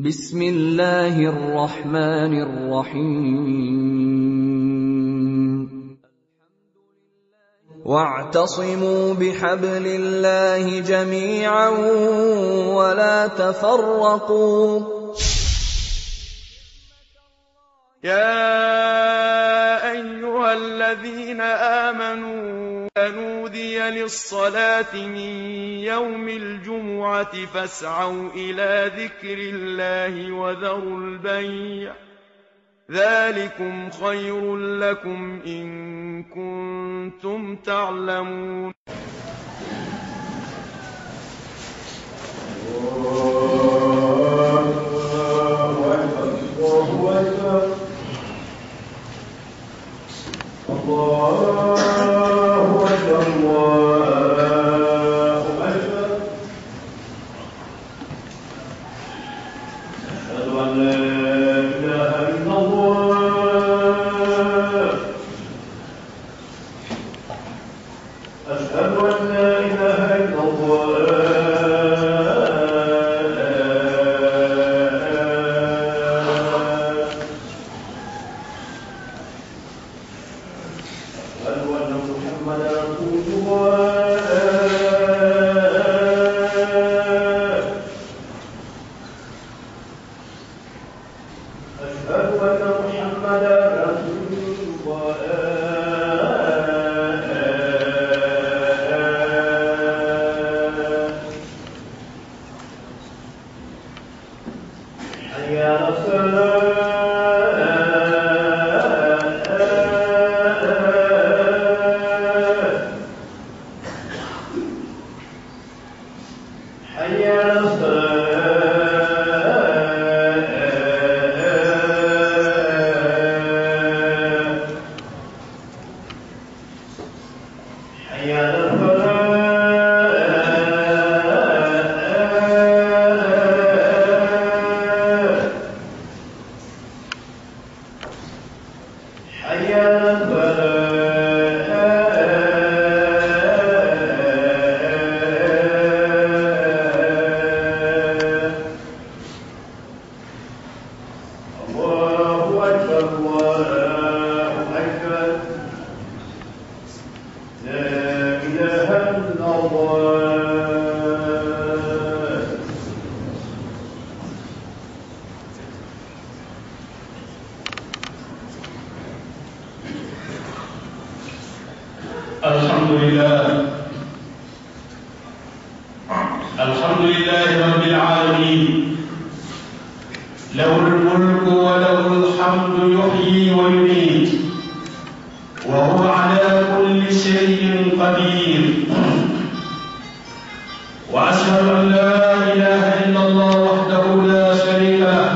بسم الله الرحمن الرحيم واعتصموا بحبل الله جميعا ولا تفرقوا يا أيها الذين آمنوا نودي للصلاة من يوم الجمعة فاسعوا إلى ذكر الله وذروا البيع ذلكم خير لكم إن كنتم تعلمون الله أكبر الله أكبر أشهد أن لا إله إلا الله أشهد أن لا إله إلا الله أشهد أن محمدا رسول الله أشهد أن محمدا رسول الله حي على الصلاة حي على الصلاة حي على الفلاح حي على الفلاح الله أكبر الله أكبر لا إله إلا الله الحمد لله الحمد لله رب العالمين له الملك وله الحمد يحيي ويميت وهو على كل شيء قدير واشهد ان لا اله الا الله وحده لا شريك له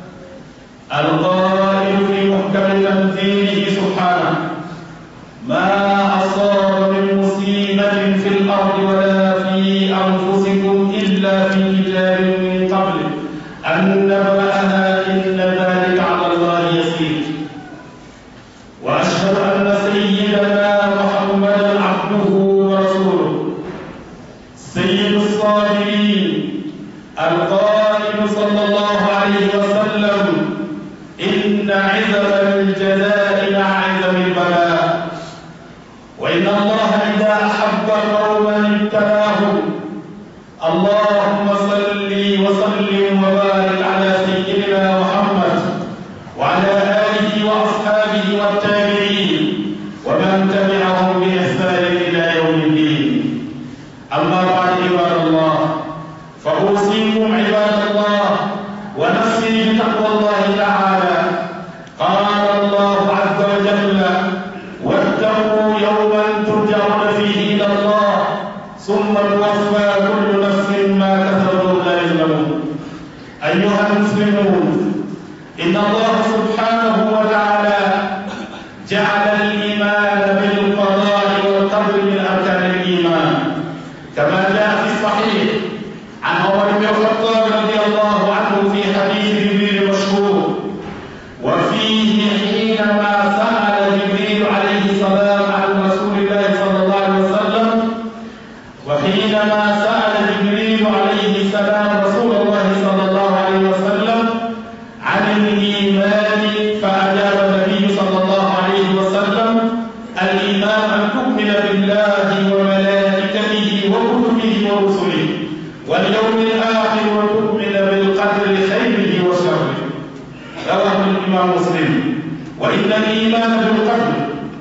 القائل في محكم تنزيله سبحانه ما أصاب من مصيبة في الأرض ولا في أنفسكم إلا في كتاب من قبل أن نبرأها إن ذلك على الله يسير وأشهد أن سيدنا محمدا عبده ورسوله سيد الصابرين القائل صلى الله عليه وسلم إن عزم الجزاء مع عزم البلاء وإن الله إذا أحب قوما ابتلاهم اللهم صل وسلم وبارك على سيدنا محمد وعلى آله وأصحابه والتابعين ومن تبعهم بإحسان إلى يوم الدين أما بعد عباد الله فأوصيكم عباد الله ونفسي بتقوى الله تعالى قال الله عز وجل واتقوا يوما ترجعون فيه إلى الله ثم توفى كل نفس ما كسبت لا يظلمون أيها المسلمون إن الله سبحانه وتعالى جعل الإيمان بالقضاء والقدر من أركان الإيمان كما جاء في الصحيح عن عمر بن الخطاب رضي الله عنه في حديث جبريل المشهور وفيه حينما سأل جبريل عليه السلام عن رسول الله صلى الله عليه وسلم وحينما سأل جبريل عليه السلام رسول الله صلى الله عليه وسلم الإمام مسلم وإن الإيمان بالقدر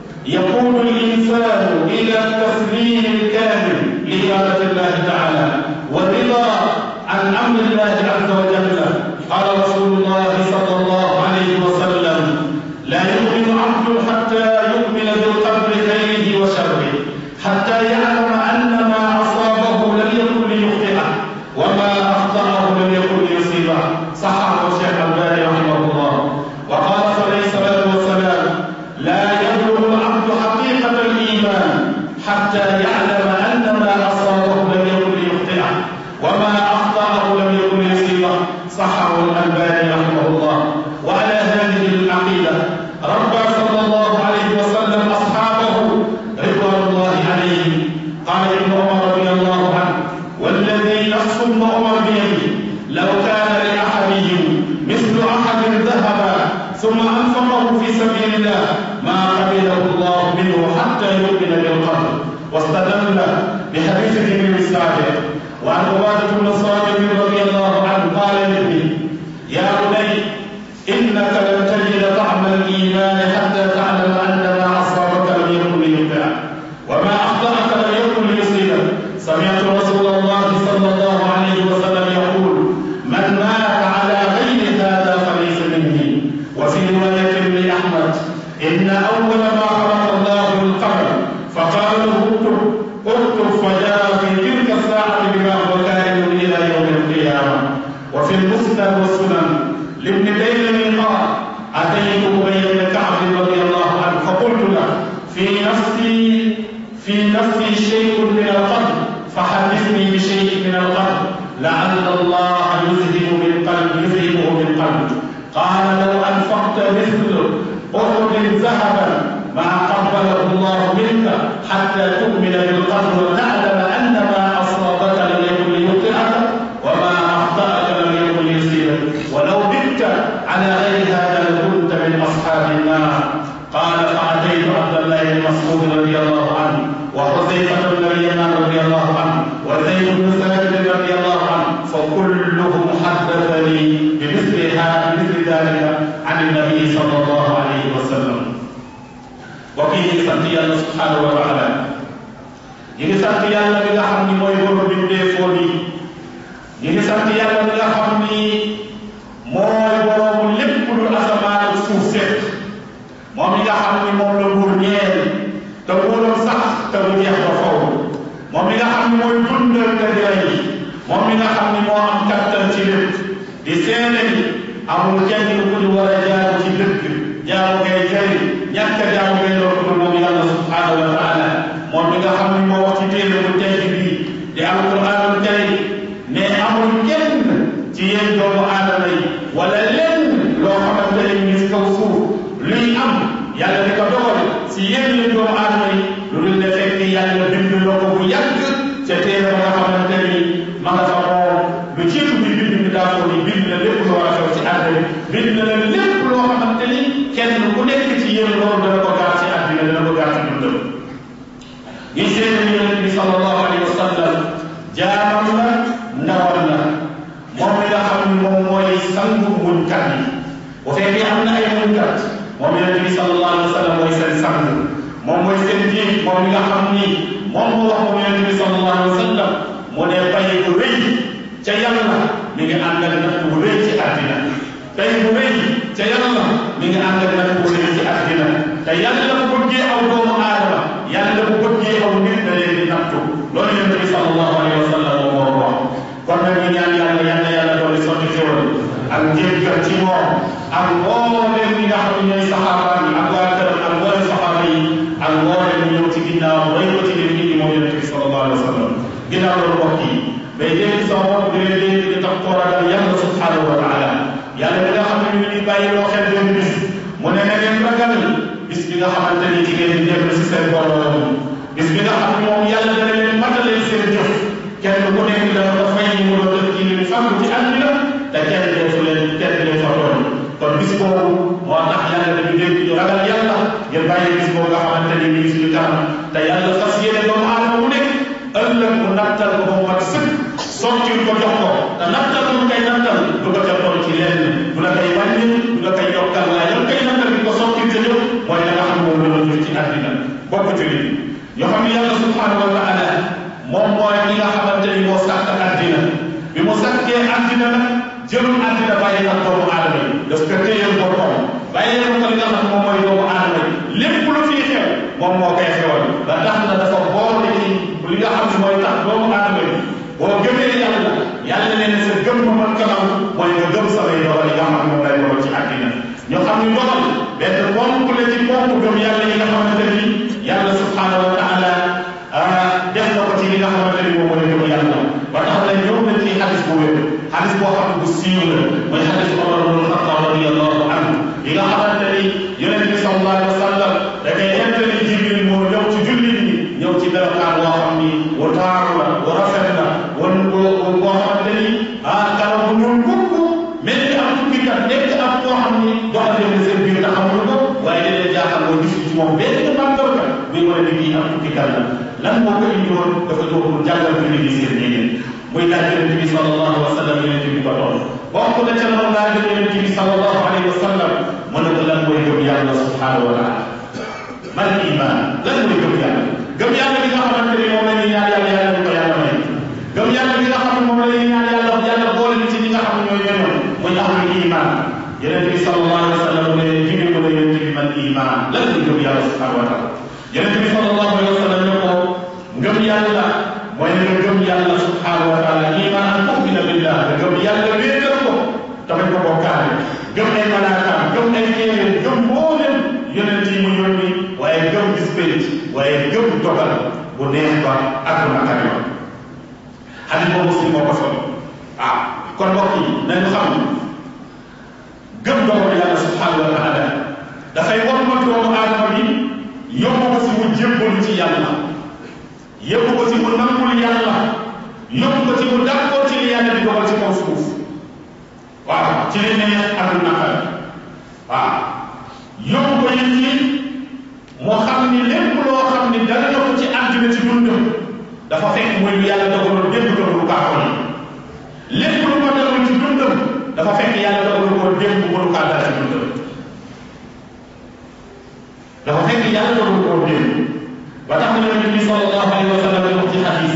يقود الإنسان إلى التسليم الكامل لإرادة الله تعالى والرضا عن أمر الله عز وجل قال رسول الله صلى الله عليه وسلم لا يؤمن عبد حتى يؤمن بالقدر خيره وشره حتى يعلم أن ما أصابه لم يكن ليخطئه وما أخطأه لم يكن ليصيبه صححه الشيخ الباني رحمه الله وقال عليه الصلاة والسلام لا يبلغ العبد حقيقة الإيمان حتى يعلم أن ما أصابه لم يكن ليخطئه وما أخطأه لم يكن ليصيبه صححه الألباني رحمه الله وعلى هذه العقيدة ربى صلى الله عليه وسلم أصحابه رضوان الله عليهم قال ابن عمر رضي الله عنه والذي نفس ابن عمر بيده لو كان لأحدهم مثل أحد ذهبا ثم أنفقه في سبيل الله ما قبله الله منه حتى يؤمن بالقدر واستدل بحديث ابن السابق وعن عبادة بن الصامت رضي الله عنه قال لابنه يا بني إنك لن تجد طعم الإيمان حتى تعلم أن ما أصابك لم يكن ليخطئك وما أخطأك لم يكن ليصيبك سمعت رسول الله صلى الله عليه وسلم يقول من مات على غير هذا فليس مني وفي رواية لأحمد إن أول ما خلق الله القمر فقال له اكتب اكتب فجاء في تلك الساعة بما هو كائن إلى يوم القيامة وفي المسند والسنن لابن تيمية قال أتيت أبي بن كعب رضي الله عنه فقلت له في نفسي في نفسي شيء من القدر فحدثني بشيء من القدر لعل الله يذهب من قلب يذهبه من قلب قال لو أنفقت مثل أحد ذهبا ما قبله الله منك حتى تؤمن بالقدر وتعلم أن ما أصابك لم يكن ليخطئك وما أخطأك لم يكن ليصيبك ولو بت على غير هذا لكنت من أصحاب النار قال فأتيت عبد الله بن مسعود رضي الله عنه وحذيفة بن اليمان رضي الله عنه وزيد بن ثابت رضي الله عنه فكلهم حدثني بمثل هذا بمثل ذلك عن النبي صلى الله عليه وسلم وكي sant yàlla subhanahu wa taala ñi ngi sant yàlla mi nga xam ni mooy borom bindeefoon yi ñi ngi sant yàlla mi nga xam ni mooy borom lépp lu asamaan ak suuf seet moom mi nga xam ni moom la nguur ñeel te nguuram sax te mu jeex ba faw moom mi nga xam ni mooy dundal te di rey moom mi nga xam ni moo am kattan ci lépp di seene ni amul kenn ku ñu war a jaamu ci dëkk jaamu ngay jëriñ ñàkk a jaamu ngay lor ko moom yàlla subhanahu wa taala moom mi nga xam ni moo wax ci téere bu tey bii di alquranul karim ne amul kenn ci yéen doomu aadama yi wala lenn loo xamante ne ñu kaw suuf luy am yàlla di ko dogal si yéen la doomu aadama yi lu dul ne fekk yàlla bind loo ko bu yàgg ca téere ba nga xamante ni ma nga fa moom lu jiitu bi bind bi daa ko ni bind na lépp lu war a xew ci àddina bind na la lépp loo xamante ni kenn ku nekk ci yéen loolu dana ko gaar ci àddina dana ko gaar ci dundam ñi seen ni yonent bi sallallahu alayhi wa sallam jaamam la ndawal la moom mi nga xam ni moom mooy sangu muñkat yi bu fekkee am na ay muñkat moom yonent bi sallallahu alayhi wa sallam mooy seen sang moom mooy seen jiit moom mi nga xam ni moom moo wax moom yonent bi sallallahu alayhi wa sallam mu ne pay bu rëy ca yàlla mi ngi ànd ak natt bu rëy ci àddina pay bu rëy ca yàlla mi ngi ànd ak natt bu rëy ci àddina te yàlla bu bëggee aw doomu aadama yàlla bu bëggee aw nit da leen di nattu loolu yonent bi sallallahu alayhi wa sallam moom moo wax kon nag ñu ñaan yàlla yàlla yàlla doole sotti xéwal ak njéggal ci moom ak mbooleem ñi nga xam ne ñooy saxaaba yi ak waa këram ak mbooleem saxaaba yi ak mbooleem ñu ñëw ci ginnaaw roy ko ci leen indi moom yonent bi sallallahu alayhi wa sallam ginnaaw loolu mbokk yi day dégg sama bopp di leen dégg di tax koo ragal yàlla subhanahu wa taala yàlla bi nga xam ne ñu ngi bàyyi loo xel benn bis mu ne na ngeen ragal bis bi nga xamante ni jigéen di dellu si seen borom bis bi nga xam ne moom yàlla dana leen matale seen jëf kenn ku nekk dana ko fay ñu mu doon def ci li fàggu ci àddina te kenn deetu leen kenn leen fa tooñ kon bis boobu moo tax yàlla dañu dégg ñu ragal yàlla ngeen bàyyi bis boobu nga xamante ni mi ngi suñu kanam te yàlla fas yéene doomu aadama mu nekk ëllëg mu nattal ko ba mu mat sëkk sottil ko jox ko te nattal mu koy nattal du ko ca toll ci lenn du la koy wàññi du la koy yokkal waaye bokk jullit ñoo xam ne yàlla subhanahu wa taala moom mooy ki nga xamante ni moo sàkk àddina bi mu sàkkee àddina nag jëlul àddina bàyyi ak doomu aadama yi daf ko téyal boppam bàyyi ko li nga xam moom mooy doomu aadama yi lépp lu fiy xew moom moo koy xewal ba tax na dafa boole ci li nga xam ne mooy tax doomu aadama yi boo gëmee yàlla yàlla nee na sa gëm ma man kanam mooy nga gëm samay dogal yi nga xam ne moom lay dogal ci àddina ñoo xam ni dogal benn ponk la ci ponk gëm yàlla yi nga xamante ni yàlla subhanahu wa taala def na ko ci li nga xamante ni moom mooy gëm yàlla ba tax na ñëw na ci xadis bu wér xadis boo xam ne bu siiw la mooy xadis Omar ibn Khattab radiyallahu anhu li nga xamante ni yonent bi sallallahu alayhi wa sallam da koy nettali Jibril moo ñëw ci jullit ñi ñëw ci melokaan boo xam ni wu taaru la wu rafet la wan boo boo xamante ni ah karaw bu ñuul kukk mel ni am tukki kat nekk am koo xam ni doxal leen seen biir ndax amul ko waaye da leen jaaxal boo gis ci moom benn màndarga buy wane ni kii am tukki kat la lan moo ko indi woon dafa ñëw pour jàngal ko nit ñi seen diine muy laaj yonent bi sallallahu alayhi wa sallam yonent bi ko toll bokk na ca loolu laaj yonent bi sallallahu alayhi wa sallam mu ne ko lan mooy gëm yàlla subhanahu wa taala man iman lan mooy gëm yàlla gëm yàlla bi nga xamante ni moom la ñuy ñaan yàlla yàlla ñu ko yàlla may gëm yàlla bi nga xam ne moom la ñuy ñaan yàlla yàlla boole ñu ci ñi nga xam ne ñooy ñëwoon muy ahlul iman yonent bi sallallahu alayhi wa sallam ne jigéen ko ne yonent bi man iman lan mooy gëm yàlla subhanahu wa taala yonent bi sallallahu alayhi wa sallam ne ko ngëm yàlla mooy nga gëm yàlla subhanahu wa taala iman an tu'mina billah nga gëm yàlla wéetal ko tamit ko bokkaale gëm ay malaakaam gëm ay téere gëm mboolem yonent yi mu yónni waaye gëm bis pénc waaye gëm dogal bu neex ba ak bu naqari ba xadis boobu muslim moo ko solo ah kon mbokk yi nañu xam gëm dogal yàlla subhanahu wa taala dafay war ma doomu aadama bi yóbbu ko si mu jébbalu ci yàlla yóbbu ko ci mu nangul yàlla yóbbu ko ci mu d'accord ci li yàlla di dogal ci kaw suuf waaw ci li neex ak lu naqari waaw yóbbu ko it ci moo xam ni lépp loo xam ni dara na ko ci àddina ci dundam dafa fekk muy lu yàlla dogaloon démb doon lu baaxoon lépp lu ko daloon ci dundam dafa fekk yàlla dogaloon ko démb mënu kaa dara ci dundam dafa fekk yàlla dogaloon ko démb ba tax na yonent bi sallallahu alayhi wa sallam wax ci xadis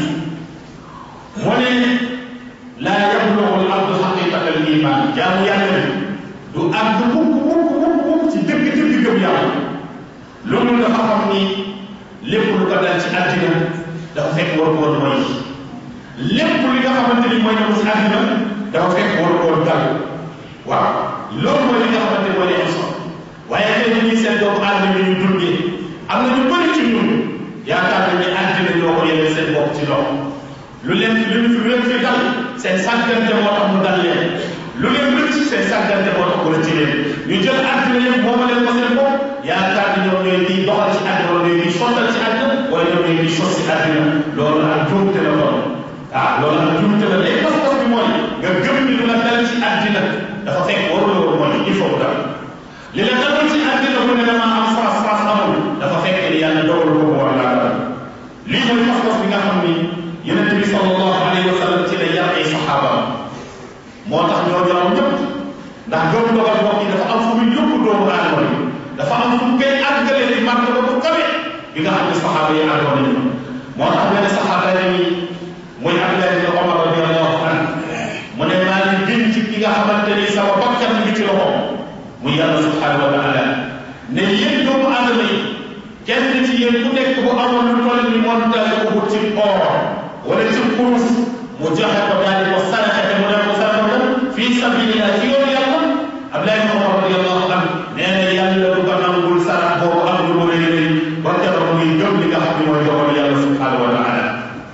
mu ne laa yablugu al abdu xaqiqata al iman jaamu yàlla bi du àgg mukk mukk mukk mukk ci dëgg dëgg gëm yàlla loolu dafa xam ni lépp lu ko dal ci àddina dafa fekk war woon mooy lépp li nga xamante ni mooy ñëw ci àddina dafa fekk war woon dal waaw loolu mooy li nga xamante ni mooy li am solo waaye tey dañuy seen doomu aadama yi ñu dundee am na ñu bëri ci ñun yaakaar nañ ne àddina ñoo ko yemee seen bopp ci loxo lu leen lu leen lu leen fi dal seen sàggante moo tax mu dal leen lu leen rëcc seen sàggante moo tax mu rëcc leen ñu jël àddina yëpp mooma leen ko seen bopp yaakaar ni ñoom ñooy di doxal ci àddina wala ñooy di sottal ci àddina wala ñoom ñooy di sos ci àddina loolu ak juumte la doon ah loolu ak juumte la léegi pas-pas bi mooy nga gëm ni lu la dal ci àddina dafa fekk warul woon mooy il faut dal li la dalul ci àddina mu ne dama am France France amul dafa fekk ni yàlla dogal ko war laa dal lii mooy pas-pas bi nga xam ni yonent bi sallallahu alayhi wa sallam ci la yar ay saxaabaam moo tax ñoo ñoom ñëpp ndax gëm dogal bokk yi dafa am fu muy yóbbu doomu aadama yi dafa am fu mu koy àggale di màgg ba bu kawe bi nga xam ne saxaaba yi àggoon nañu moo tax benn saxaaba yi muy Abdullah ibn Omar radiyallahu anhu mu ne maa ngi gën ci ki nga xamante ni sama bakkan mi ngi ci loxoom muy yàlla subhanahu wa taala ne yéen doomu aadama yi kenn ci yéen ku nekk bu amoon lu toll ni montagne ko ci or wala ci kurus mu joxe ko daal di ko saraxe te mu def ko saraxe ko fii sabilillah ci yoonu yàlla Abdullah ibn Omar radiyallahu anhu nee na yàlla du ko nangul sarax boobu am lu mu rëy rëy ba keroog muy gëm li nga xam ne mooy dogal yàlla subhanahu wa taala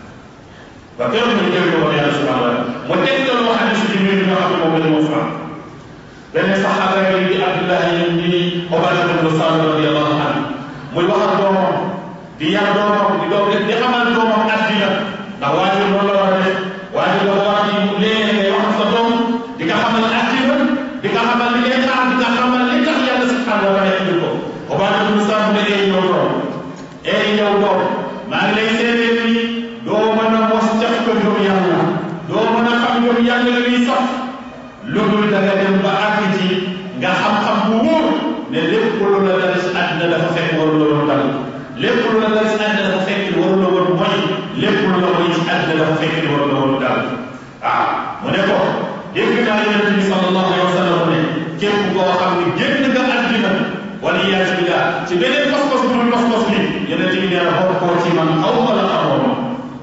ba keroog muy gëm dogal yàlla subhanahu wa taala mu tegtal loo xam ne si jibril bi nga xam ne moom la moo fa benn saxaaba yi di Abdullah di Ubaada ibn Saamit radiyallahu anhu muy wax ak doomam di yar doomam di doom di xamal doomam àddina ndax waajur loolu la war a def waajur la war di léegi ngay wax sa doom di nga xamal àddina di nga xamal li ngay xaar di nga xamal li tax yàlla subhanahu wa taala indi ko Ubaada ibn Saamit ne ay yow doom ay yow doom maa ngi lay seedeel ni doo mën a mos caf ko gëm yàlla doo mën a xam gëm yàlla la muy sax lu dul da nga dem ba àgg ci nga xam-xam bu wóor ne lépp lu la dal ci àddina dafa fekk waru la doon dal lépp lu la dal si àddina dafa fekk ni waru la woon mooy lépp lu la mooy si àddina dafa fekk ni waru la woon daal waaw mu ne ko dégg naa yonent bi sallallahu alayhi wa sallam ne képp koo xam ne génn nga àddina wala iyaasu billah ci beneen pas-pas bu dul pas-pas bi yonent bi nee na bokk koo ci man aw wala amoon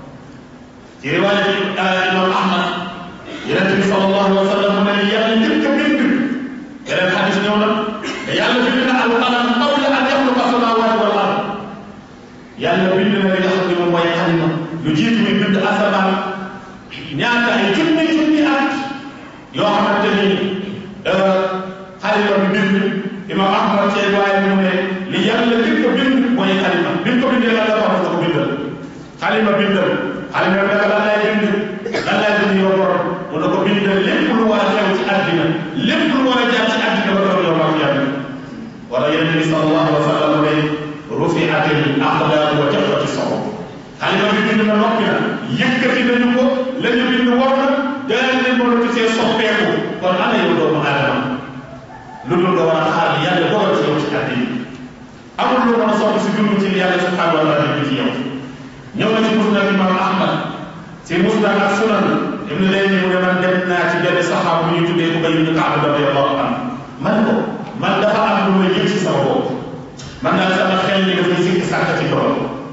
ci riwaaya bi imam ahmad yonent bi sallallahu alayhi wa sallam mu ne yàlla njëkk a bind beneen xadis ñëw na te yàlla bind na alqalam qabla an yaxluqa samaawaati wal ard yàlla bind na li nga xam ne moom mooy xalima lu jiitu muy bind asamaan ñaata ay junni junni at yoo xamante ni xalima bi bind imam ahmad ci waaye mu ne li yàlla njëkk a bind mooy xalima bi ko bindee la dafa wax ko bindal xalima bindal xalima bi naka lan lay bind lan lay bind yow borom mu ne ko bindal lépp lu war a xew ci àddina lépp lu war a jaar ci àddina ba doon yow maa fi yàlla wala yonent bi sallallahu alayhi wa sallam ne rufiatil aqlaam wa jaffati soxo xalima bi bind na noppi na yëkkati nañu ko la ñu bind war na daal ne mënatu see soppeeku kon ana yow doomu aadama lu dul nga war a xaar yàlla dogal ci yow ci àddina amul lu mën a soppi si dund ci yàlla subhanahu wa taala bi ci yow ñëw na ci musnad imam ahmad ci musnad ak sunan ibn layni mu ne man dem naa ci benn saxaab bu ñu tuddee ko bayu kaab radiyallahu anhu man ko man dafa am lu ma yëg ci sama bopp man daal sama xel ni dafay sikki sàkk ci doom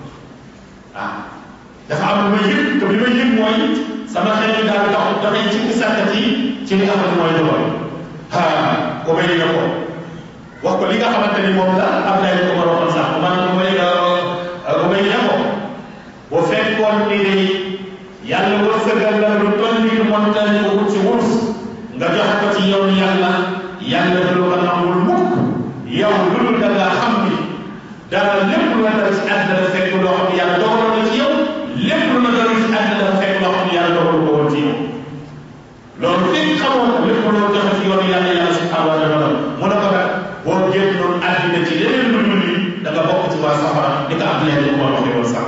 ah dafa am lu ma yëg te bi ma yëg mooy sama xel ni daal tax dafay sikki sàkk ci ci li nga xam ne mooy doom ah ko may na ko wax ko li nga xamante ni moom la am lay ko ma waxoon sax man ko may ko may na ko bu fekkoon ni de yàlla wërsëgal la lu toll ni montagne ko wut ci wut nga jox ko ci yow yàlla yàlla du ko nangul mukk yow lu dul da ngaa xam ni dara lépp lu la dal ci àddina fekk loo xam ne yàlla dogaloon na ci yow lépp lu la dal ci àddina fekk loo xam ne yàlla dogalu ko woon ci yow loolu fekk xamoo ko lépp loo joxe ci yoonu yàlla yàlla subhanahu wa taala mu ne ko nag boo génnoon àddina ci leneen lu dul yi da nga bokk ci waa safara di ko am leen ko ma waxee woon sànq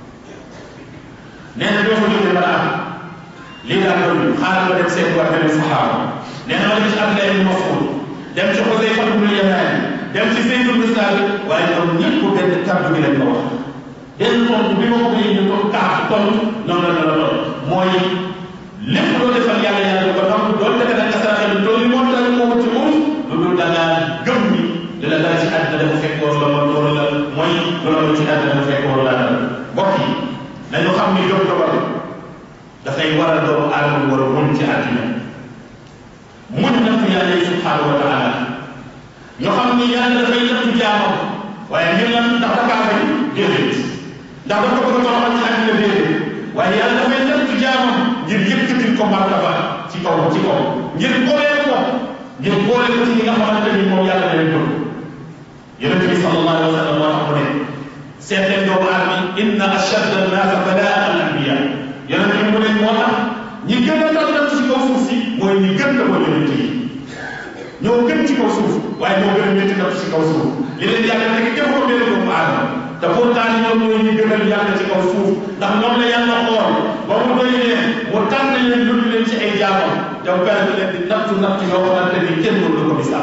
nee na doo ko jógee ba am lii daal loolu xaaral ma dem seet waa benn saxaaba nee na ma dem ci Abdullah ibn Mas'ud dem ci Xuzayfa ibn Yamaan dem ci Zayd ibn Saabit waaye ñoom ñëpp benn kàddu gi lañ ko wax benn tontu bi ma ko bëggee ñu toog kaaf tontu noonu la la lool mooy lépp loo defal yàlla yàlla du ko nangu doon defe nag asaraxe lu toll moo tax moo ci muus lu dul da ngaa gëm ni li la dal ci àddina dafa fekk woon la ma loolu la mooy loolu ci àddina dafa fekk woon la dal mbokk yi nañu xam ni gëm dogal dafay waral doomu aadama war a muñ ci àddina muñ na fi yàlla yi subhanahu wa taala ñu xam ni yàlla dafay nattu jaamam waaye ngir lan ndax da kaa bañ déedéet ndax dafa bëgg a toroxal ci àddina déedéet waaye yàlla dafay nattu jaamam ngir yëkkatil ko martaba ci kaw ci kaw ngir booleel ko ngir booleel ko ci ñi nga xamante ni moom yàlla leen bëgg yonente bi sallallahu alayhi wa sallam moo tax mu ne seet leen doomu aadama inna ashadda annaasa balaa al anbiya yonente bi mu ne moo tax ñi gën a tànnal ci kaw suuf si mooy ñi gën la mooy yonente yi ñoo gën ci kaw suuf waaye ñoo gën a métti natt ci kaw suuf li leen yàlla nekk jëf ko benn doomu aadama te pourtant ñoom ñooy ñi gënal yàlla ci kaw suuf ndax ñoom la yàlla xool ba mu doy leen mu tànn leen yóbbu leen ci ay jaamam yow perte leen di nattu nattu yoo xamante ni kenn mënu ko misaal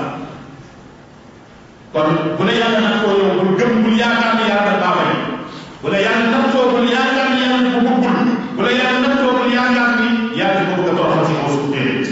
kon bu la yàlla nattoo yow bul gëm bul yaakaar ni yàlla baa may bu la yàlla nattoo bul yaakaar ni yàlla bu bëggul bu la yàlla nattoo bul yaakaar ni yàlla ko bëgg a toroxal ci kaw suuf déedéet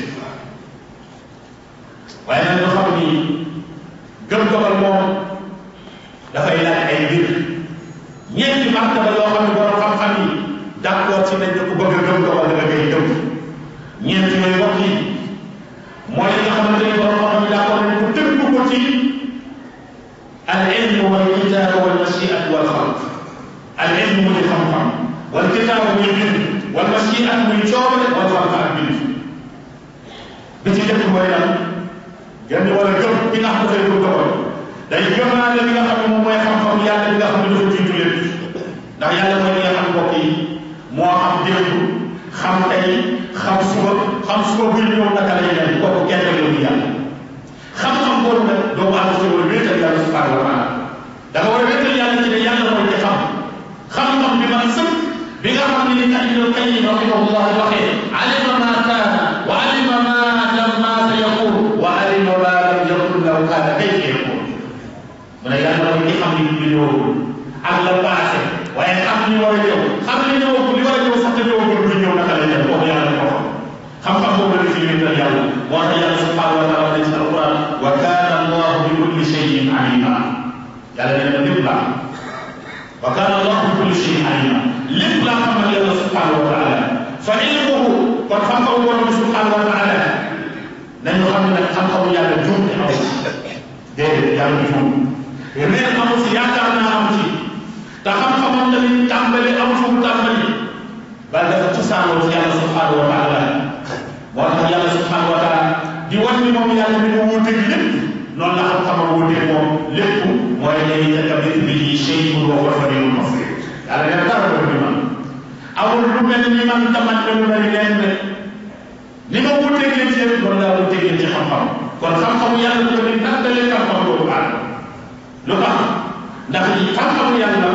waaye nag ñu xam ni gëm dogal moom dafay laaj ay mbir ñeenti martaba yoo xam ne borom xam-xam yi d'accord ci nañ ne ku bëgg a gëm dogal da nga koy gëm ñeent yooyu wax yi mooy li nga xamante ni borom xam-xam yi d'accord nañ ko tënk ko ci al ilm wal kitaab wal mashiat wal xalq al ilm muy xam-xam wal kitaab muy bind wal mashiat muy coobare wal xalq ak bind bi ci jëkk mooy lan gën wala gëm ki nga xam ne dafay gëm dogal day gëmaale li nga xam ne moom mooy xam-xam yàlla bi nga xam ne dafa jiitu lépp ndax yàlla mooy li nga xam mbokk yi moo xam démb xam tey xam suba xam suba buy ñëw naka lay mel kooku kenn rek la yàlla xam-xam boobu nag doomu aadama ci war a wéetal yàlla subhanahu wa taala da nga war a wéetal yàlla ci ne yàlla mooy ci xam xam-xam bi man sëpp bi nga xam ne ni kat Ibnu Qayyim rahimahullah waxee alima ma kaana wa alima ma lam ma sa yakun wa alima ma lam yakun law kaana kayfa yakun mu ne yàlla mooy ki xam li ñu ñëwagul ak la passé waaye xam li war a ñëw xam li ñëw li war a ñëw sax te ñëwagul buy ñëw naka lay def kooku yàlla ko xam xam-xam boobu la fi wéetal yàlla moo tax yàlla subhanahu wa taala ci alquran wa kana allahu bi kulli shay'in alima yàlla nee na lépp laa wa kana allahu bi kulli shay'in alima lépp laa xamal yàlla subhanahu wa taala fa ilmuhu kon xam-xamu borom subhanahu wa taala nañu xam ne nag xam-xamu yàlla juum te aw déedéet yàlla du juum réer amu si yaakaar naa amu ci te xam-xamam tamit tàmbali amu fu mu tàmbali ba dafa cosaanoo ci yàlla subhanahu wa taala moo tax yàlla subhanahu wa taala di wan ni moom yàlla mi mu wuuteeg lépp noonu la xam-xamam wuuteeg moom lépp mooy laysa kamithlihi shay'un wa huwa as-sami'ul basir yàlla nee na dara ko ni man amul lu mel ni man tamat na lu mel leen ne ni ma wuuteeg leen ci yëpp noonu laa wuuteeg leen ci xam-xam kon xam-xamu yàlla ko ni nattale xam-xam boobu àll lu tax ndax xam-xamu yàlla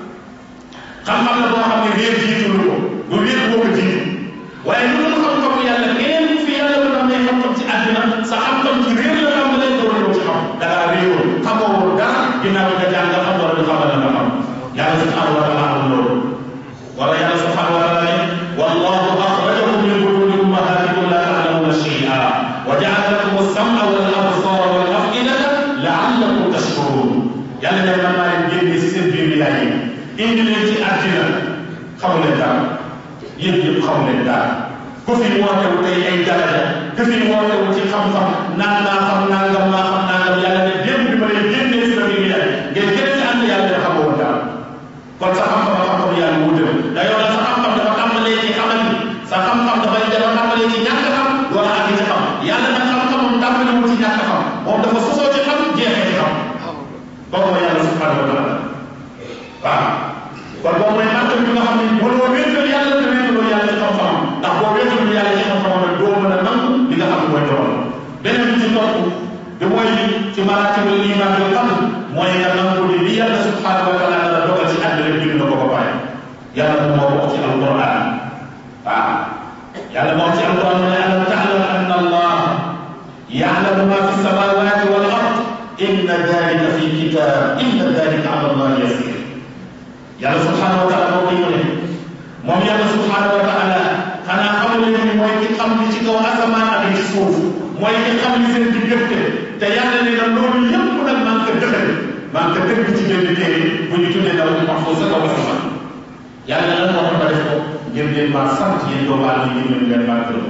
xam-xam la boo xam ne réer jiitu ko du réer boo ko jiitu waaye lu dul xam-xamu yàlla keneen fi yàlla mën a may xam-xam ci àddina sa xam-xam ci réer la xam ne door ñëw ci xam da ngaa réewoon xamoo woon dara ginnaaw nga jàng nga xam wala du xamal nga xam yàlla subhanahu wa taala amul loolu wala yàlla subhanahu wa taala ne wallahu akhrajakum min butuni ummahatikum la ta'lamuna shay'a wa ja'ala lakum as-sam'a wal absara wal af'idata la'allakum tashkurun yàlla ne man maa leen génne si seen biir yaay yi indi leen ci àddina xamu leen dara yéen yëpp xamu leen dara ku fi wootewu tey ay daraja ku fi wootewu ci xam-xam naan naa xam nangam naa xam nangam yàlla ne démb bi ma leen génnee si la biir yaay ngeen gën ci ànd yàlla ne xamoo woon dara kon sa xam-xam ak xam-xam yàlla wuute da yow la sa xam-xam dafa tàmbalee ci xamal ni sa xam-xam dafay dafa tàmbalee ci ñàkk xam wala ak ci xam yàlla nag xam-xamam tàmbalewul ci ñàkk xam moom dafa sosoo ci xam jeexee ci xam boobu mooy yàlla subhanahu wa taala waaw kon boobu mooy màtt bi nga xam ne mënoo wéetal yàlla te wéetaloo yàlla ci xam-xam ndax boo wéetalul yàlla ci xam-xam nag doo mën a nangu li nga xam ne mooy doon beneen bi ci topp bi mooy ci maratibul iman bi xam mooy nga nangu ni li yàlla subhanahu wa taala dana dogal ci àddina bind na ko ba pare yàlla moom moo wax ci alquran waaw yàlla moo ci alquran mu ne alam ta'lam anna allah ya'lamu ma fi samawati wal ard inna dalika fi kitab inna dalika ala allah yasir yàlla subhanahu wa taala moo koy mu ne moom yàlla subhanahu wa taala xanaa xamu leen ni mooy ki xam li ci kaw asamaan ak li ci suuf mooy ki xam li seen diggante te yàlla ne na loolu yëpp nag maa ngi ko dëxal maa ngi ko dëgg ci benn téere bu ñu tuddee daw wax foofu sa kaw asamaan yàlla lan moo tax ma def ko ngir ngeen maa sant yéen doomu aadama yi ngeen leen maa gërëm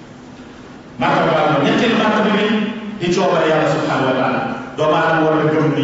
maa ko baal ma ñetteel maa bi di coobare yàlla subhanahu wa taala doomu aadama war a gëm ni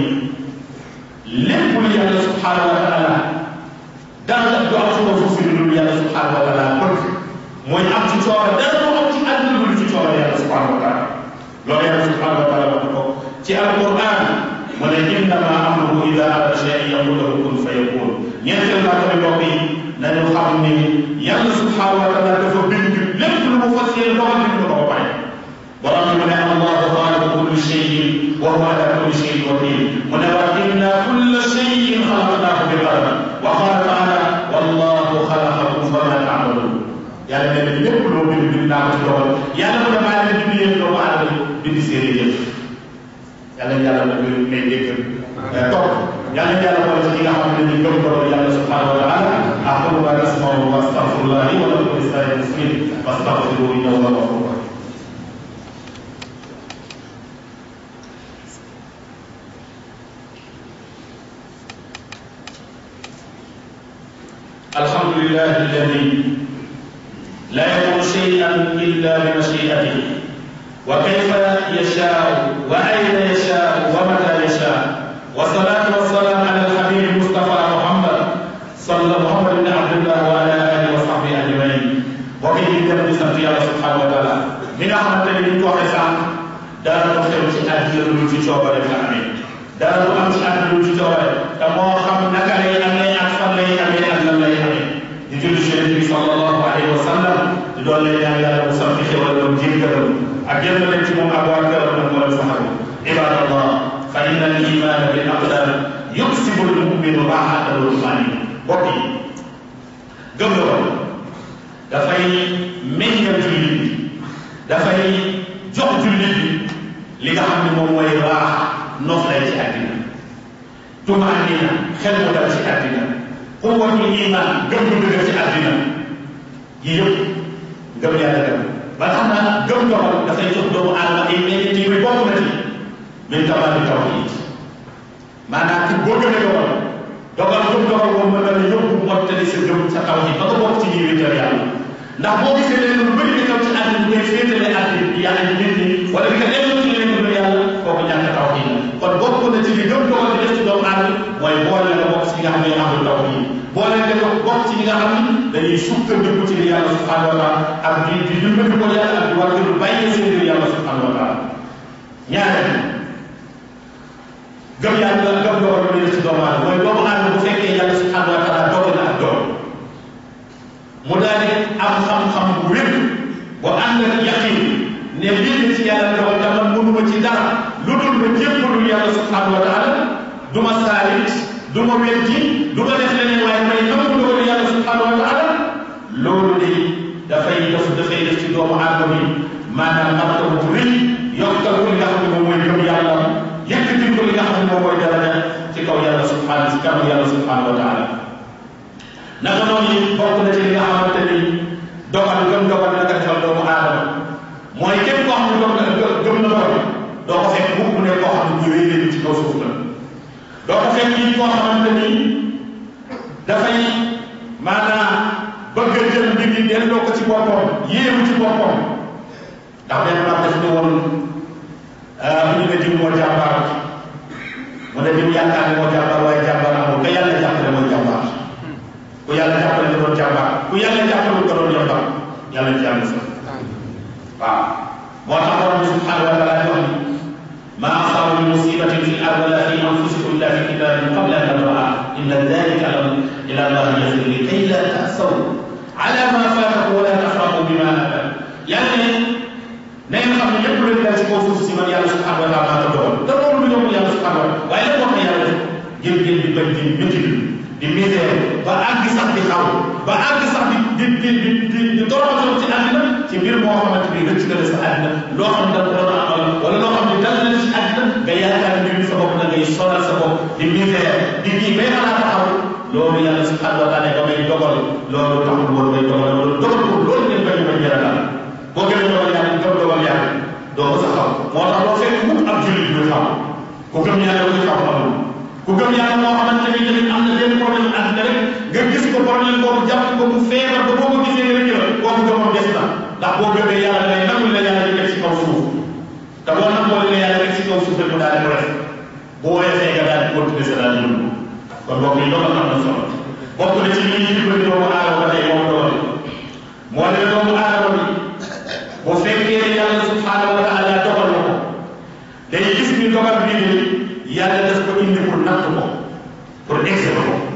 lépp lu yàlla subhanahu wa taala dara du am suma suuf si lu yàlla subhanahu wa taala bëgg mooy am ci coobare dara du am ci àdduna lu ci coobare yàlla subhanahu wa taala loolu yàlla subhanahu wa taala wax ko ci alquran mu ne innama amruhu ida arada shay'an yaqulu lahu kun fayakun ñeenteel naa tamit mbokk yi nañu xam ni yàlla subhanahu wa taala dafa bind lépp lu mu fas yéene dogal bind na ko ba pare borom bi mu ne allahu xaaliqu kulli shay'in wa huwa ala kulli shay'in wakil mu ne wa inna kulla shay'in xalaqnaahu bi qadar wa qala taala wallahu xalaqakum fama ta'malun yàlla nee na lépp loo bind bind naa ko ci dogal yàlla mu ne maa leen bind yéen doomu aadama bind seeni jëf yàlla yàlla na may dégg topp yàlla yàlla boole ci ñi nga xam ne ñu gëm borom yàlla subhanahu wa taala aqulu ma tasmaun wa astaghfirullah li wa lakum lisa'il muslimin fastaghfiruhu innahu huwal ghafurur rahim الحمد لله الذي لا يكون شيئا الا بمشيئته وكيف يشاء واين يشاء ومتى يشاء والصلاه والسلام على الحبيب المصطفى محمد صلى محمد بن عبد الله وعلى اله وصحبه اجمعين وكيف يتم بسنت الله سبحانه وتعالى من احمد الذي توحي سان دار مختلف ci àddina lu ci coobare fa amee dara du am ci àddina lu ci coobare te moo xam naka lay amee ak fan lay amee ak lan lay amee di julli ci yonent bi sallallahu alayhi wa sallam di doon lay ñaan yàlla mu sant xewal doon jéggalam ak yéen leen ci moom ak waa këram ak mboolem saxabu ibadallah fa inna al iman bil aqdar yuksibu al muminu raxatan wa tumanina bokk yi gëm la woon dafay meññal jullit bi dafay jox jullit bi li nga xam ne moom mooy raax nof lay ci àddina tumaanina xel mu dal ci àddina quwwatul iman gëm bu dëgër ci àddina yii yëpp gëm yàlla dem ba tax na gëm dogal dafay jox doomu aadama ay meññeent yi bokk na ci min kamaali tawhid maanaam ci boo gëmee dogal dogal gëm dogal moom mën na la yóbbu mottali sa gëm sa tawhid ba nga bokk ci ñuy wéetal yàlla ndax boo gisee leen lu bëri di xew ci àddina bi ngay féetale àddina yàlla ñu nit ñi wala di nga delloo ci leen lu yàlla kooku ñàkk tawhid la kon bokk na ci li gëm dogal di def ci doomu aadama mooy boole nga bokk ci ñi nga xam ne amul tawhid boole nga bokk ci ñi nga xam ni dañuy sukkandiku ci li yàlla subhanahu wa taala ak di di dimbali ko yàlla ak di war a bàyyi seen li yàlla subhanahu wa taala ñaareel gëm yàlla gëm dogal lu def ci doomu aadama mooy doomu aadama bu fekkee yàlla subhanahu wa taala dogal na ak doom mu daal di am xam-xam bu wér bu ànd ak yaqin ne lii ci yàlla dogal te man mënuma ci dara lu dul ma jébbalul yàlla subhanahu wa taala du ma saalit du ma weddi du ma def leneen waaye may nangu dogal yàlla subhanahu wa taala loolu de dafay def dafay def ci doomu aadama bi maanaam martaba bu rëy yokkal ko li nga xam ne moom mooy gëm yàlla yëkkati ko li nga xam ne moom mooy daraja ci kaw yàlla subhanahu ci kaw yàlla subhanahu wa taala naka noonu it bokk na ci li nga xamante ni dogal gëm dogal naka defal doomu aadama mooy képp koo xam ne doog na gëm na dogal doo ko fekk mukk mu ne koo xam ne bu wéy ci kaw suuf la doo ko fekk it koo xamante ni dafay maanaam bëgg a jël mbir yi delloo ko ci boppam yéemu ci boppam ndax benn maam daf ne woon bu ñu ne diw moo jàmbaar mu ne diw yaakaar ne moo jàmbaar waaye jàmbaar amul ka yàlla jàppale mooy jàmbaar ku yàlla jàppale da doon jàmbaar ku yàlla jàppale da doon yombar yàlla ci yàlla sax waaw moo tax borom bi subhanahu wa taala di wax ni ما أصاب من مصيبة في الأرض ولا في أنفسكم إلا في كتاب قبل أن نبرأها إن ذلك إلى الله يسير لكي لا تأسوا على ما فاتكم ولا تفرحوا بما أتاكم يعني na ngeen xam ne ñëpp lu dal ci kaw suuf si man yàlla subhanahu wa taala ko dogal te loolu lu ñëw yàlla subhanahu wa taala waaye lan moo tax yàlla def ngeen ngeen di bañ di métti di misère ba àgg sax di xaw ba àgg sax di di di di di di toroxal ci àddina ci mbir moo xamante ni rëcc na la sa àddina loo xam ne da ko doon amal wala loo xam ne dal na ci àddina nga yaakaar mbir mi sa bopp na ngay sonal sa bopp di misère di kii bay xalaat taxaw loolu yàlla subhanahu wa taala ba may dogal loolu taxul woon may dogal loolu dogal ko loolu ngeen bañ bañ jëral boo gën a dogal yàlla gëm dogal yàlla doo ko sa xam moo tax loo fekk mukk ab jullit du xam ku gëm yàlla kuy xam amul ku gëm yàlla moo xamante ni tamit am na benn problème àddina rek nga gis ko problème boobu jàpp ko mu feebar ba boo ko gisee rek la kooku gëmam des na ndax boo gëmee yàlla day nangul la yàlla di teg ci kaw suuf te boo nangoo la yàlla rek ci kaw suuf rek mu daal di ref bu woyofee nga daal di continuer sa daal di dund kon bokk yi dogal am na solo bokk na ci li ñuy dimbali doomu aadama ba tey moom dogal moo ne doomu aadama bi bu fekkee yàlla subhanahu wa taala dogal na ko day gis ni dogal bii ni yàlla daf ko indi pour natt ko pour exercer ko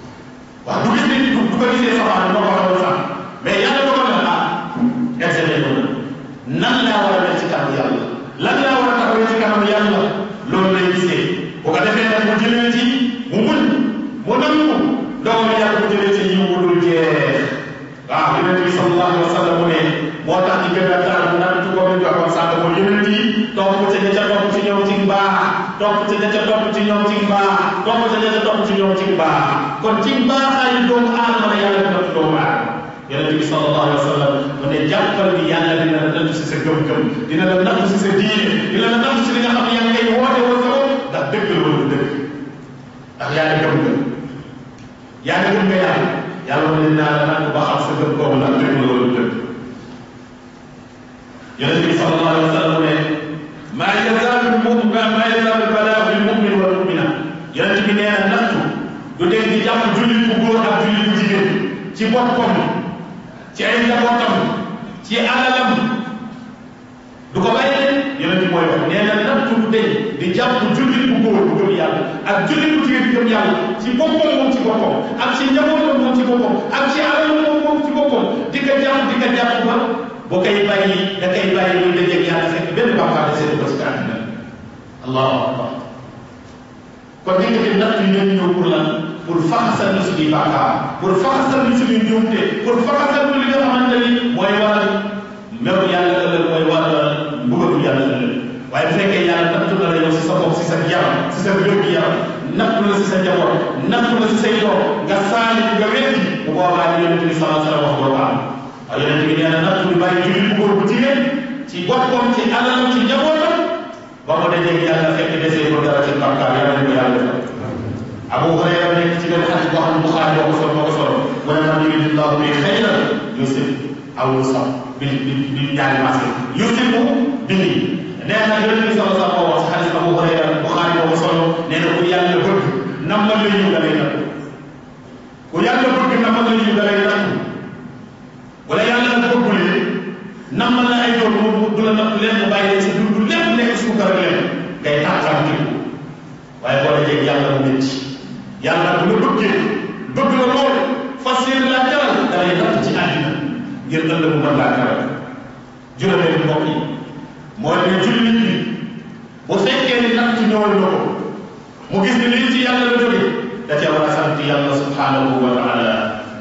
wax du gis ni du ko gisee safaan moo ko xamoon sax mais yàlla dogal na ah exercer ko na nan laa war a def ci kanam yàlla lan laa war a taxawee ci kanam yàlla loolu lay gisee bu ko defee nag mu jëlee ci mu muñ mu nangu dogal yàlla mu jëlee ci yiw bu dul jeex waaw yonent bi sallallahu alayhi wa sallam mu ne moo tax ñu gën a taal bu naan ci ko ñu waxoon sànq mooy yonent yi topp ci ña ca topp ci ñoom ci mbaax topp ci ña ca topp ci ñoom ci mbaax topp ci ña ca topp ci ñoom ci mbaax kon ci mbaaxaayu doomu aadama la yàlla dina ci doomu aadama yonent bi sallallahu alayhi wa sallam mu ne jàppal ni yàlla dina la nattu si sa gëm-gëm dina la nattu si sa diine dina la nattu si li nga xam ne yaa ngi koy woote woon sa bopp ndax dëgg la wala dëgg ndax yaa ngi gëm nga yaa ngi gëm nga yàlla yàlla mu ne dinaa la natt ba xam sa gëm kooku ndax dëgg la wala dëgg yonent bi sallallahu alayhi wa sallam ne maa yazaalu mumin maa yazaalu balaa bil mumin wal mumina yonent bi nee na nattu du dee di jàpp jullit bu góor ak jullit bu jigéen ci boppam ci ay njabootam ci alalam du ko bàyyi de yonent bi mooy wax nee na nattu du dee di jàpp jullit bu góor bu gëm yàlla ak jullit bu jigéen bu gëm yàlla ci boppam moom ci boppam ak ci njabootam moom ci boppam ak ci alalam moom moom ci boppam di ko jàpp di ko jàpp ba boo koy bàyyi da koy bàyyi muy dajeeg yàlla fekk benn bàkkaar de seetu ko ci àddina allahu akbar kon li nga natt yi ñoo ñëw pour lan pour faxasal ñu suñuy bàkkaar pour faxasal ñu suñuy njuumte pour faxasal ñu li nga xamante ni mooy waral meru yàlla ëllëg mooy waral mbugalu yàlla ëllëg waaye bu fekkee yàlla natt na la yow si sa bopp si sa yaram si sa wér gi yaram nattu la si sa njaboot nattu la si say doom nga saali nga weddi bu boobaa li yonente bi salaa sallam wax doo ko am waaw yonente bi nee na nattu bi bàyyi jullit bu góor bu jigéen ci boppam ci alalam ci njabootam ba mu dajee yàlla fekk desee ko dara ci bàkkaar yàlla ko yàlla defal Abu Hurayra nekk ci benn xadis boo xam ne Buxaari moo ko solo moo ko solo mu ne man yuridillahu bi xayran yusib aw yusab bi bi bi ñaari maase yusibu bihi nee na yonente bi salaa sallam moo wax ci xadis Abu Hurayra Buxaari moo ko solo nee na ku yàlla bëgg nammal la yiw da lay natt ku yàlla bëgg nammal la yiw da lay natt wala yàlla nag bëggulee nammal la ay doon mu du la natt leen mu bàyyi sa dund lépp nekk suukar leen ngay tàqal ci waaye boo dajee yàlla mu métti yàlla bu la bëggee bëgg la lool fas yéene laa jaral da lay natt ci àddina ngir ëllëg mu mën laa jaral juróomee mbokk yi mooy ne jullit bi bu fekkee ni natt ñëwal na ko mu gis ni lii ci yàlla la jóge da cee war a sant yàlla subhanahu wa taala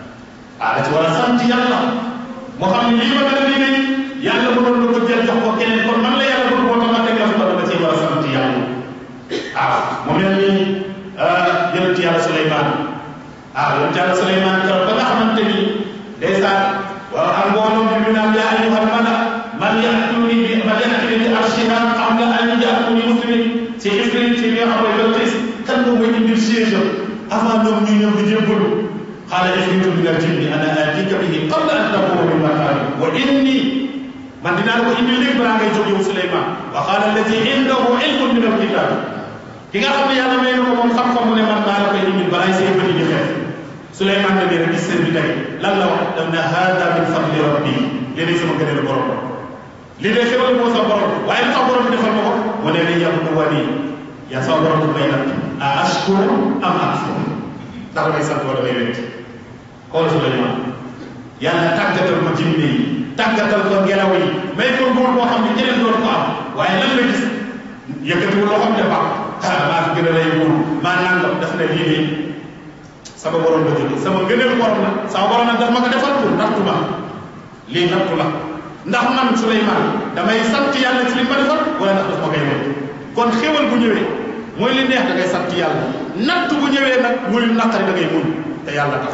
ah da ci war a sant yàlla moo xam ne lii ma gën a liggéey yàlla mënoon na ko jël jox ko keneen kon man la yàlla bëgg moo tax ma teg la fa dama cee war a sant yàlla ah mu mel ni yonent yàlla Suleymaan ah yonent yàlla Suleymaan keroog ba nga xamante ni ndeysaan waaw ak mbooloo bi mu naan yaa ayyuhal mala man ya'tuni bi man ya'tuni bi arshiha qabla an ya'tuni muslimin ci ifrit ci bi nga xam ne Balqis kan moo may indil siège avant ñoom ñuy ñëw di jébbalu qaala ifritu min al-jinni ana atika bihi qabla an taquma min maqami wa inni man dinaa la ko indil léegi balaa ngay jóg yow Suleymaan wa qaala allati indahu ilmun min al-kitab ki nga xam ne yàlla may na ko moom xam-xam mu ne man maa la koy indil balaa say bëri di xeex Suleymaan ne leen gis seen bi tey lan la wax daf ne hada min fadli rabbi léegi sama gëneel borom lii de xéwal moo sa borom waaye lu tax borom bi defal ma ko mu ne li yabdu wali yaa sama borom du may nag a ashkuru am akfur ndax damay sant wala may wet xool Suleymaan yàlla tàggatal ko jinne yi tàggatal ko ngelaw yi may ko nguur boo xam ne ñeneen doon ko am waaye lan la gis yëkkatiwul loo xam ne baax ah maa fi gën a lay nguur maa nangam daf ne lii nii sama borom la jóge sama ngëneel borom la sama borom nag daf ma ko defal pour nattu ma lii nattu la ndax man Suleymaan damay sant yàlla ci li ma defal wala ndax daf ma koy wet kon xéwal bu ñëwee mooy li neex da ngay sant yàlla natt bu ñëwee nag muy naqari da ngay muñ te yàlla tax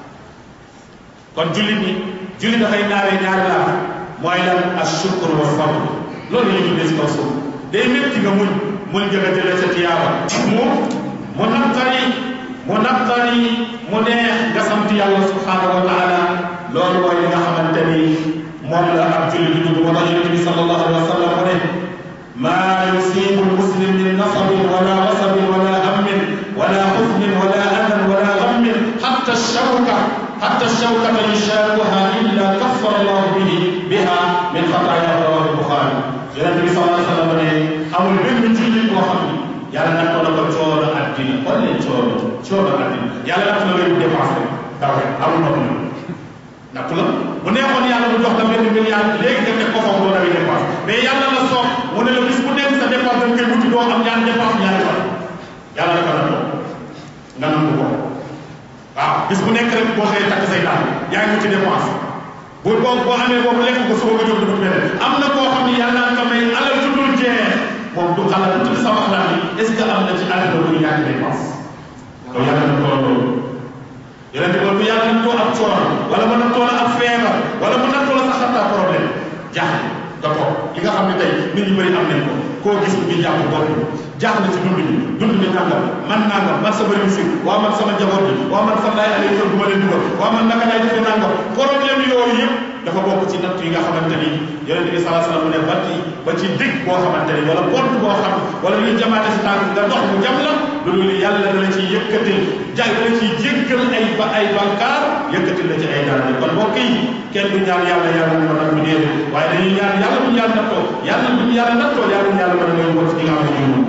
kon jullit ñi jullit dafay naawee ñaari laa mooy lan ashukr wa sabr loolu la ñu tuddee si kaw suuf day métti nga muñ muñ jëga jëlee sa tiyaaba mu mu naqari mu naqari mu neex nga sant yàlla subhanahu wa taala loolu mooy li nga xamante ni moom la ab jullit di dugg moo tax yonente bi sallallahu alayhi wa sallam mu ne maa yusibu lmuslim min nasabin wala wasabin wala hammin wala xusnin wala adan wala gammin xatta shawka xatta shawkata yushakuha illa kaffara allahu bihi biha min xataaya rawahu buxaari yonente bi sallallahu alayhi wa sallam ne amul benn jullit boo xam ni yàlla natt na ko coono addina kon leen coono coono addina yàlla natt na ngay dépense rek daw rek amul nopp na natt la bu neexoon yàlla mu jox la benn milliard léegi nga teg ko foofu doo dawi dépense mais yàlla la soob mu ne la bis bu nekk sa dépense da nga koy wuti doo am ñaari dépense ñaari fan yàlla dafa la toog nga nangu ko waaw bis bu nekk rek boo xëyee takk say daal yaa ngi wuti dépense bu boo boo amee boobu lekk ko suba nga jóg dugg beneen am na koo xam ne yàlla nga may alal ju dul jeex moom du xalaat tuuti sama xalaat yi est ce que am na ci àddina bu ñàkk dépense loolu yàlla na tool loolu yeneen bi bu yàlla nattoo ab coono wala mu nattoo la ab feebar wala mu nattoo la sax xataa problème jaaxle nga toog li nga xam ne tey nit ñu bëri am nañ ko koo gis ñu jàpp bopp jaaxle ci dund bi dund bi nangam man nangam man sama réussir waa man sama njaboot bi waa man fan laay alee kër bu ma leen dugal waa man naka laay defee nangam problème yooyu yëpp dafa bokk ci natt yi nga xamante ni yonente bi salaa salaam mu ne ba ci ba ci digg boo xamante ni wala pont boo xam wala lu jamaate si tànk nga dox mu jam la loolu yàlla da la ciy yëkkatil jaay da la ciy jéggal ay ba ay bàkkaar yëkkatil la ci ay dara kon mbokk yi kenn du ñaan yàlla yàlla mu mën a mu déedéet waaye dañuy ñaan yàlla bu ñu yàlla nattoo yàlla bu ñu yàlla nattoo yàlla bu ñu yàlla mën a ngay wot ci nga xam ne ñu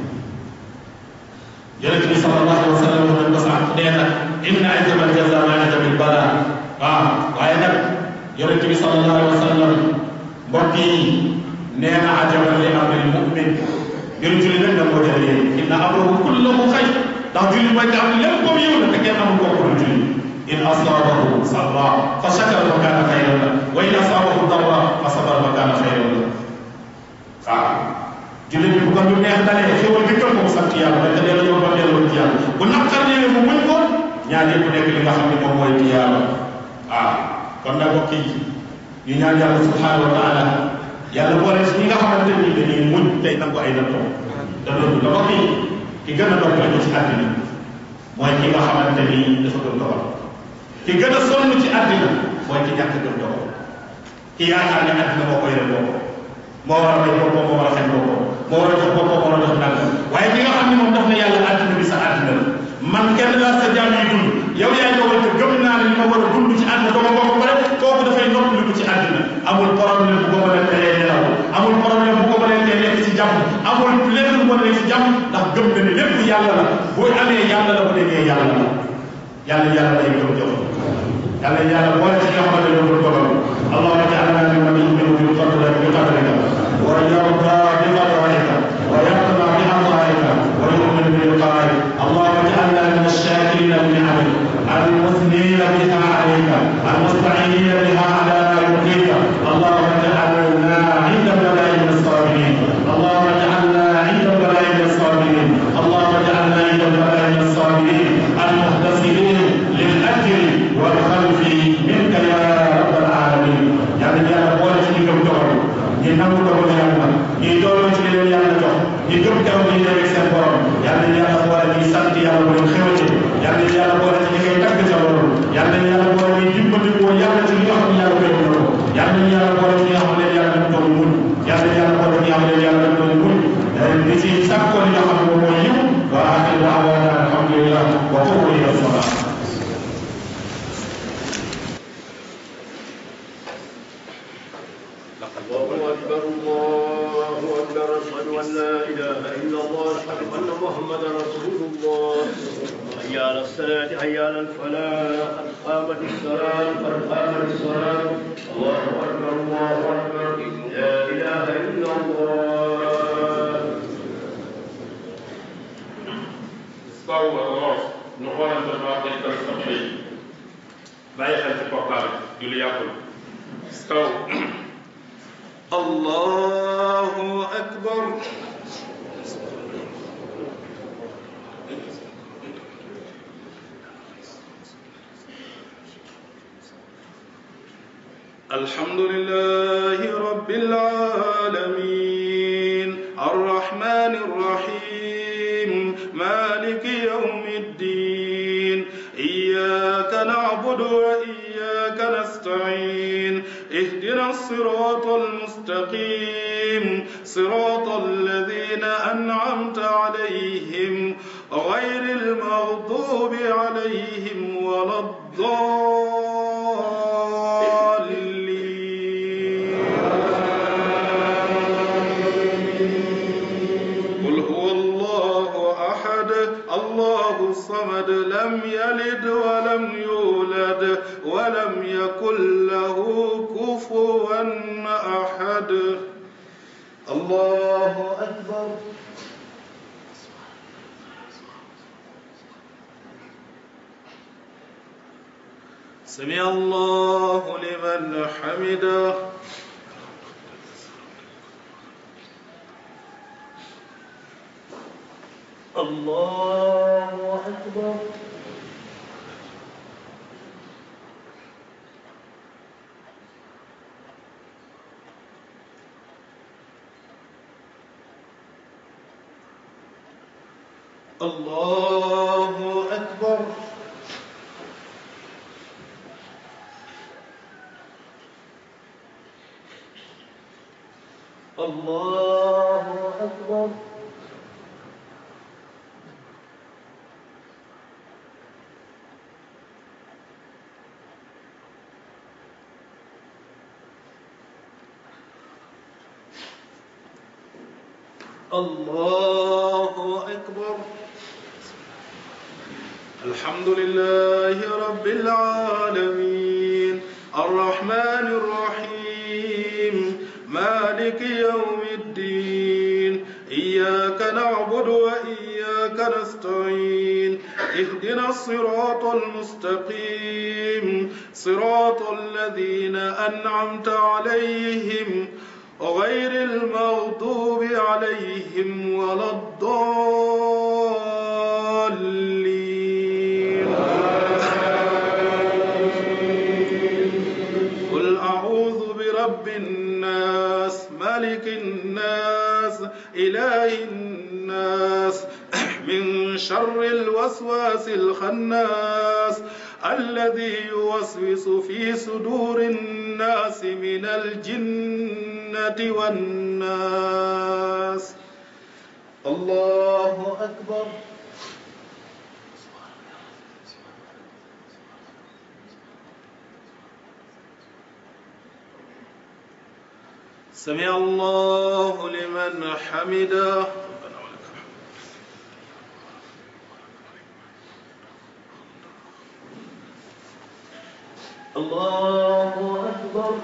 yonente bi sallallahu alayhi wa sallam nañ ko sax nee na inna ajabal jaza ma ajabil bala waaw waaye nag yonente bi sallallahu alayhi wa sallam mbokk yi nee na ajaban li amril mu'min mbiru julli nag da moo jëlee inna amrahu kullahu xayr ndax julli mooy nga xam ne lépp comme yow la te kenn amul kooku lu julli in asabahu sarra fa shakara fa kaana xayran la wa in asabahu darra fa sabara fa kaana xayran la waaw jullit bi bu ko lu neex dalee xéwal dikkal ko mu sant yàlla rek te delloo yow ba delloo ci yàlla bu naqar ñëwee mu muñ ko ñaan yëpp nekk li nga xam ne moom mooy ci yàlla waaw kon nag mbokk yi ñu ñaan yàlla subhanahu wa taala yàlla boole si ñi nga xamante ni dañuy muñ tey nangu ay nattoo da loolu da mbokk yi ki gën a dox ci àddina mooy ki nga xamante ni dafa gëm dogal ki gën a sonn ci àddina mooy ki ñàkk gëm dogal ki yaakaar ne àddina moo koy rek boppam moo war a may boppam moo war a xañ boppam moo war a jox boppam moo war a jox nangam waaye ki nga xam ne moom daf na yàlla àddina bi sa àddina la man kenn laa sa jaam yi dund yow yaay dogal te gëm naa ne li ma war a dund ci àddina dama bokk pare kooku dafay noppaliku ci àddina amul problème bu ko mën a teree nelaw amul problème bu ko mën a teree nekk ci jàmm amul lenn lu mën a nekk ci jàmm ndax gëm na ne lépp yàlla la boo amee yàlla la bu demee yàlla la yàlla yàlla lay gëm jox yàlla yàlla boole ci nga xamante ne ñoo dogal اللهم اجعلنا ممن يؤمن بقدرك بقدرك ويرضى بقدرك ويقنع بعطائك ويؤمن بلقائك اللهم اجعلنا من الشاكرين بنعمك المثنين بها عليك المستعينين بها على يرضيك اللهم اجعلنا عند البلاء من الصابرين اللهم اجعلنا عند البلاء من الصابرين اللهم اجعلنا عند البلاء من الصابرين المحتسبين للاجر والخلف منك يا رب العالمين yàlla yàlla boole ci ñi gëm dogal ñi nangu dogal yàlla ñi dooloo ci leen yàlla jox ñi gëm kaw ñi nekk seen borom yàlla yàlla boole ñi sant yàlla bu leen xewate yàlla yàlla boole ci ñi koy tagg ca loolu yàlla yàlla boole ñi dimbali ko yàlla ci li nga xam ne yàlla koy mënoo yàlla yàlla boole ci ñi nga xam ne yàlla dañ doon muñ yàlla yàlla boole ñi nga xam ne yàlla dañ doon muñ di ci sàkkoo li nga xam ne moom mooy yiw wa axiru daawaana alhamdulillah wa qumu ila salat الله أكبر الله أكبر أشهد أن لا إله إلا الله أشهد أن محمدا رسول الله حي على الصلاة حي على الفلاح قد قامت الصلاة قد قامت الصلاة الله أكبر الله أكبر لا إله إلا الله استوى الراس نقول ما قلت الصبحي bàyyi xel ci portable julli yàqul staw الله أكبر الحمد لله رب العالمين الرحمن الرحيم مالك يوم الدين إياك نعبد وإياك نستعين اهدنا الصراط المستقيم صراط الذين أنعمت عليهم غير المغضوب عليهم ولا الضالين قل هو الله أحد الله الصمد لم يلد ولم يولد ولم يكن له كفوا أحد الله أكبر سمع الله لمن حمده الله أكبر الله أكبر الله أكبر الله أكبر الحمد لله رب العالمين الرحمن الرحيم مالك يوم الدين إياك نعبد وإياك نستعين اهدنا الصراط المستقيم صراط الذين أنعمت عليهم غير المغضوب عليهم ولا الضالين قل أعوذ برب الناس ملك الناس إله الناس من شر الوسواس الخناس الذي يوسوس في صدور الناس من الجنة والناس الله أكبر سمع الله لمن حمده ربنا ولك الحمد الله أكبر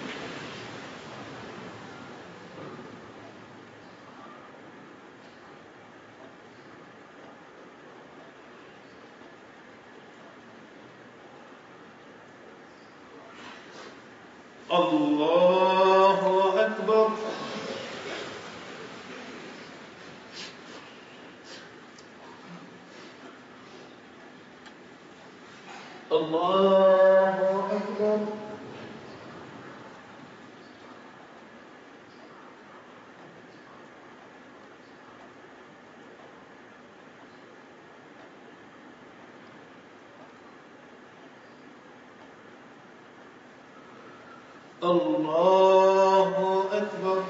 الله أكبر الله أكبر الله أكبر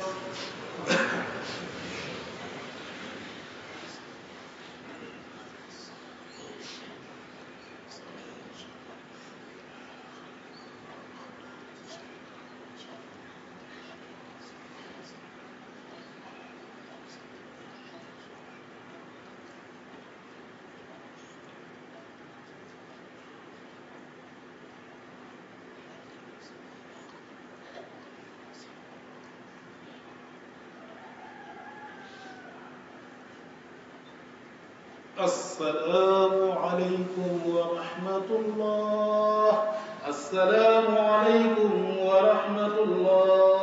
السلام عليكم ورحمة الله السلام عليكم ورحمة الله